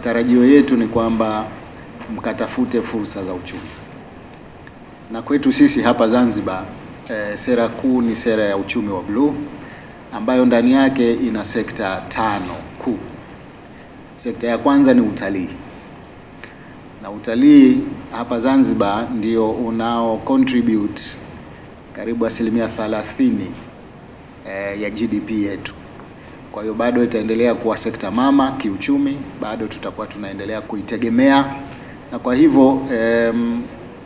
matarajio yetu ni kwamba mkatafute fursa za uchumi, na kwetu sisi hapa Zanzibar eh, sera kuu ni sera ya uchumi wa bluu ambayo ndani yake ina sekta tano kuu. Sekta ya kwanza ni utalii, na utalii hapa Zanzibar ndio unao contribute karibu asilimia 30 eh, ya GDP yetu. Kwa hiyo bado itaendelea kuwa sekta mama kiuchumi, bado tutakuwa tunaendelea kuitegemea, na kwa hivyo em,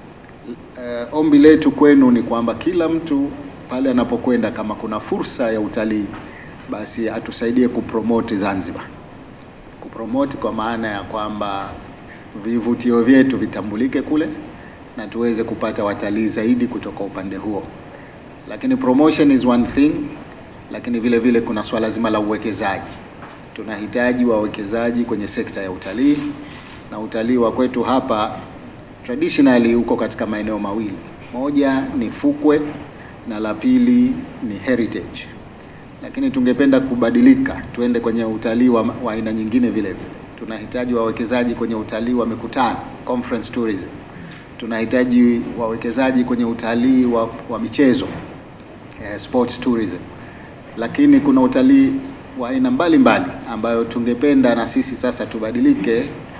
eh, ombi letu kwenu ni kwamba kila mtu pale anapokwenda, kama kuna fursa ya utalii, basi atusaidie kupromote Zanzibar, kupromote kwa maana ya kwamba vivutio vyetu vitambulike kule na tuweze kupata watalii zaidi kutoka upande huo. Lakini promotion is one thing, lakini vile vile kuna swala zima la uwekezaji. Tunahitaji wawekezaji kwenye sekta ya utalii, na utalii wa kwetu hapa traditionally uko katika maeneo mawili, moja ni fukwe na la pili ni heritage, lakini tungependa kubadilika, tuende kwenye utalii wa wa aina nyingine vile vile. Tunahitaji wawekezaji kwenye utalii wa mikutano, conference tourism. Tunahitaji wawekezaji kwenye utalii wa, wa michezo eh, sports tourism, lakini kuna utalii wa aina mbalimbali ambayo tungependa na sisi sasa tubadilike,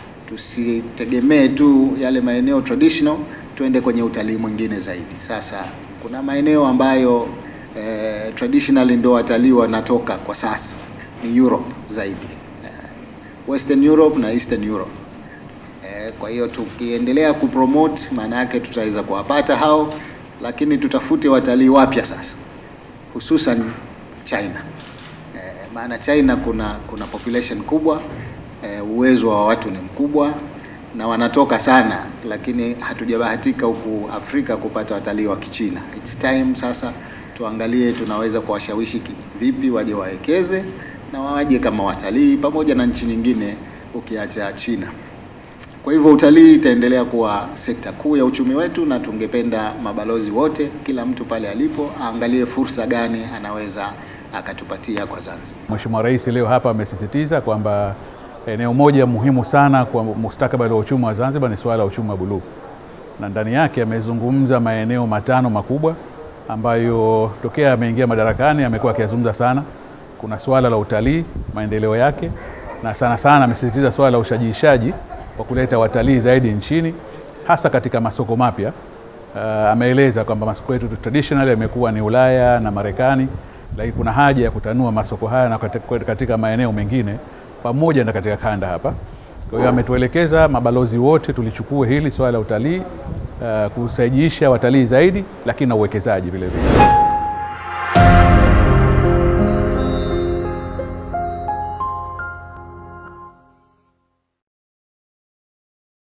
tusitegemee tu yale maeneo traditional, tuende kwenye utalii mwingine zaidi. Sasa kuna maeneo ambayo eh, traditionally ndio watalii wanatoka kwa sasa ni Europe zaidi, eh, Western Europe na Eastern Europe. Eh, kwa hiyo tukiendelea kupromote, maana yake tutaweza kuwapata hao, lakini tutafute watalii wapya sasa, hususan China. Eh, maana China kuna kuna population kubwa eh, uwezo wa watu ni mkubwa na wanatoka sana, lakini hatujabahatika huku Afrika kupata watalii wa Kichina. It's time sasa tuangalie tunaweza kuwashawishi ki- vipi waje wawekeze na waje kama watalii pamoja na nchi nyingine ukiacha China. Kwa hivyo utalii itaendelea kuwa sekta kuu ya uchumi wetu, na tungependa mabalozi wote, kila mtu pale alipo aangalie fursa gani anaweza akatupatia kwa Zanzibar. Mheshimiwa Rais leo hapa amesisitiza kwamba eneo moja muhimu sana kwa mustakabali wa uchumi wa Zanzibar ni suala la uchumi wa buluu, na ndani yake amezungumza maeneo matano makubwa ambayo tokea ameingia madarakani amekuwa akiyazungumza sana. Kuna suala la utalii, maendeleo yake, na sana sana amesisitiza suala la ushajiishaji wa kuleta watalii zaidi nchini, hasa katika masoko mapya. Uh, ameeleza kwamba masoko yetu traditionally yamekuwa ni Ulaya na Marekani, lakini kuna haja ya kutanua masoko haya na katika, katika maeneo mengine pamoja na katika kanda hapa. Kwa hiyo ametuelekeza mabalozi wote tulichukue hili swala la utalii, uh, kusaijiisha watalii zaidi, lakini na uwekezaji vile vile.